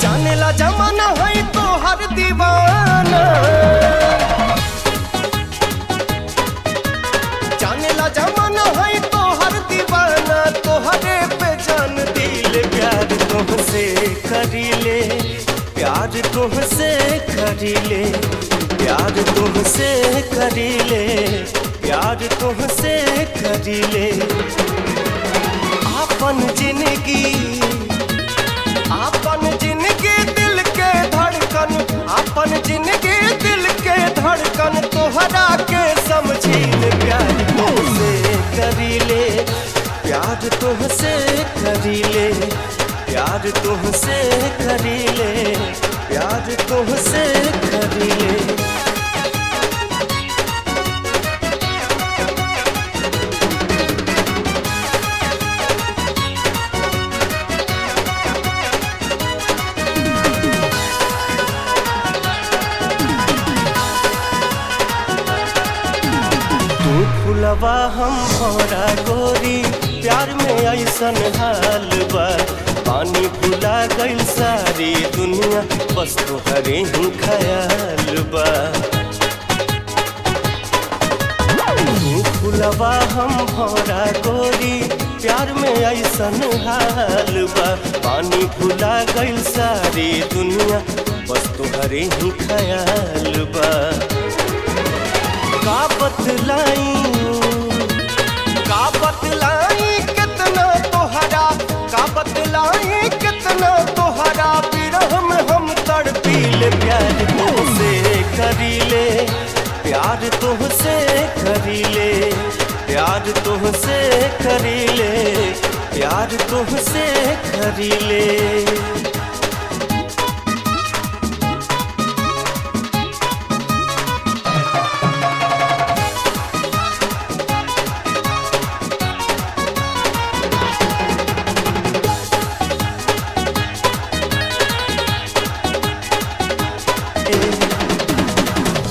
जाने ला जमाना है तो हर दीवाना जाने ला जमाना है तो हर दीवाना तोहरे पे जान दिल प्यार तुमसे करीले प्यार तुमसे करीले प्यार तुमसे करीले प्यार तुमसे करीले आपन जिंदगी आपन जिंदगी दिल के धड़कन आपन जिंदगी दिल के धड़कन तोहरा के समझील प्यार तुमसे करीले प्यार तुमसे करीले प्यार तुमसे करीले प्यार तुमसे करीले तू फुलवा हम भौरा गोरी प्यार में ऐसन हाल बा पानी भुला गइल सारी दुनिया बस तोहरे ही ख्याल बा तू फुलवा हम भौरा गोरी प्यार में ऐसन हाल बा पानी भुला गइल सारी दुनिया बस तोहरे ही ख्याल बा का बतलाई का बतलाई कितना तोहरा का बतलाई कितना तोहरा विरह में हम तड़पीले प्यार तुमसे करीले प्यार तुमसे करीले प्यार तुमसे करीले प्यार तुमसे करीले